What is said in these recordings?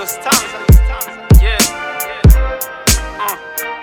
Bado stanza. Yeah. Uh.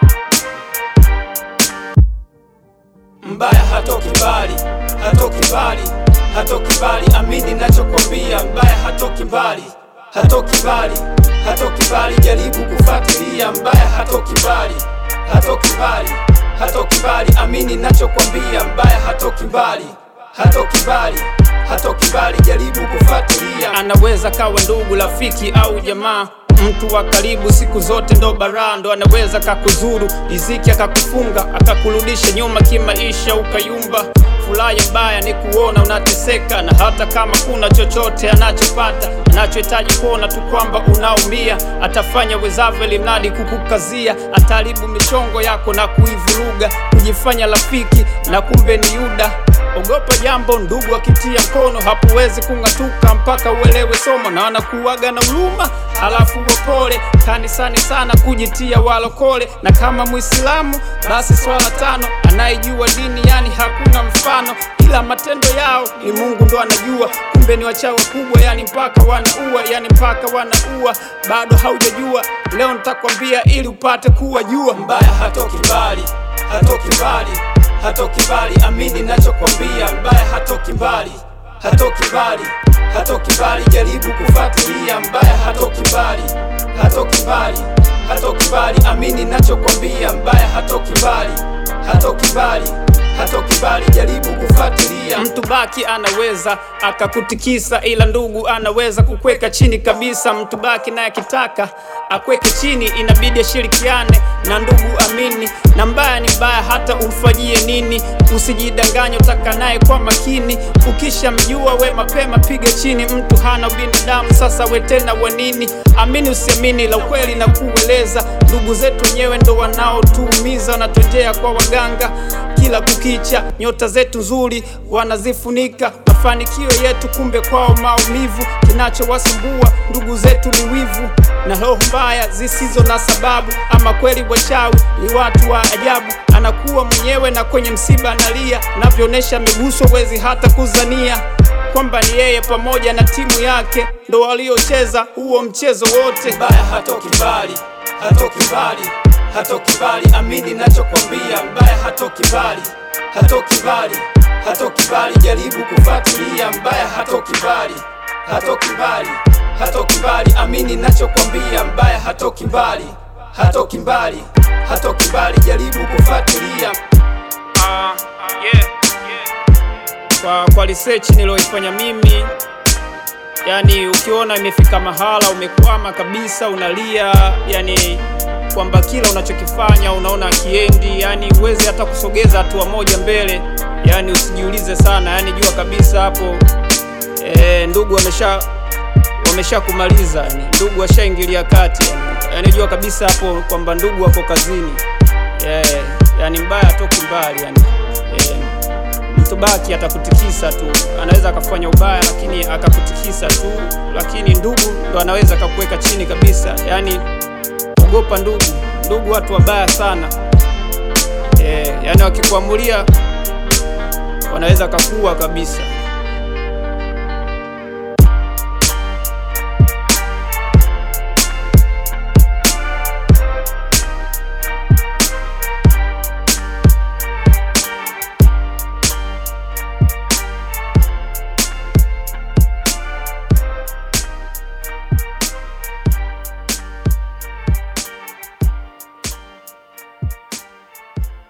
Mbaya hatoki mbali, hatoki mbali, hatoki mbali, amini nachokwambia. Mbaya hatoki mbali, hatoki mbali, hatoki mbali, jaribu kufuatilia. Mbaya hatoki mbali, hatoki mbali, hatoki mbali, amini nachokwambia. Mbaya hatoki mbali, hatoki mbali, hatoki mbali, jaribu kufuatilia. Anaweza kawa ndugu, rafiki au jamaa, mtu wa karibu, siku zote ndo baraa, ndo anaweza kakuzuru riziki, akakufunga akakurudisha nyuma kimaisha, ukayumba. Furaha mbaya ni kuona unateseka, na hata kama kuna chochote anachopata, anachohitaji kuona tu kwamba unaumia. Atafanya wezavyo ili mradi kukukazia, ataharibu michongo yako na kuivuruga, kujifanya rafiki na kumbe ni Yuda. Ogopa jambo ndugu akitia mkono, hapuwezi kung'atuka mpaka uelewe somo, na wanakuwaga na huruma halafu wapole kanisani sana kujitia walokole, na kama Muislamu basi swala tano, anayejua dini yani hakuna mfano, ila matendo yao ni Mungu ndo anajua, kumbe ni wachawi kubwa, yani mpaka wanaua, yani mpaka wanaua. Bado haujajua, leo nitakwambia ili upate kuwa jua. Mbaya hatoki mbali, hatoki mbali, hatoki mbali, amini nachokwambia. Mbaya hatoki mbali, hatoki mbali, hatoki mbali, jaribu kufuatilia. Mbaya hatoki mbali, hatoki mbali, hatoki mbali, amini nachokwambia. Mbaya hatoki mbali, hatoki mbali, hatoki mbali, jaribu kufuatilia. Mtu baki anaweza akakutikisa, ila ndugu anaweza kukweka chini kabisa. Mtu baki naye akitaka akweke chini, inabidi ashirikiane na ndugu, amini. Na mbaya ni mbaya, hata umfanyie nini, usijidanganye, utaka naye kwa makini. Ukishamjua we mapema piga chini, mtu hana binadamu, sasa we tena wa nini? Amini usiamini, la ukweli na kueleza, ndugu zetu wenyewe ndo wanaotuumiza, wanatujea kwa waganga kila kukicha, nyota zetu nzuri wanazifunika mafanikio yetu, kumbe kwao maumivu. Kinachowasumbua ndugu zetu ni wivu na roho mbaya zisizo na sababu. Ama kweli wachawi ni watu wa ajabu, anakuwa mwenyewe na kwenye msiba analia, navyoonyesha miguso, wezi hata kuzania kwamba ni yeye pamoja na timu yake ndo waliocheza huo mchezo wote. Mbaya hatoki mbali, hatoki mbali, hatoki mbali, amini nachokwambia. Mbaya hatoki mbali, hatoki mbali, hatoki mbali, jaribu kufuatilia. Mbaya hatoki mbali, hatoki mbali, hatoki mbali, amini nachokwambia. Mbaya hatoki mbali, hatoki mbali, hatoki mbali, jaribu kufuatilia. Ah, yeah, Kwa, kwa research niliyoifanya mimi yani, ukiona imefika mahala umekwama kabisa, unalia yani kwamba kila unachokifanya unaona akiendi, yani huwezi hata kusogeza hatua moja mbele, yani usijiulize sana, yani jua kabisa hapo e, ndugu wamesha wamesha kumaliza, yani ndugu washaingilia kati, yani, yani jua kabisa hapo kwamba ndugu wako kazini yeah, yani mbaya atoki mbali yani yeah. Mtu baki atakutikisa tu, anaweza akafanya ubaya lakini akakutikisa tu, lakini ndugu ndo anaweza akakuweka chini kabisa. Yani ogopa ndugu, ndugu watu wabaya sana e, yani wakikuamulia wanaweza kakua kabisa.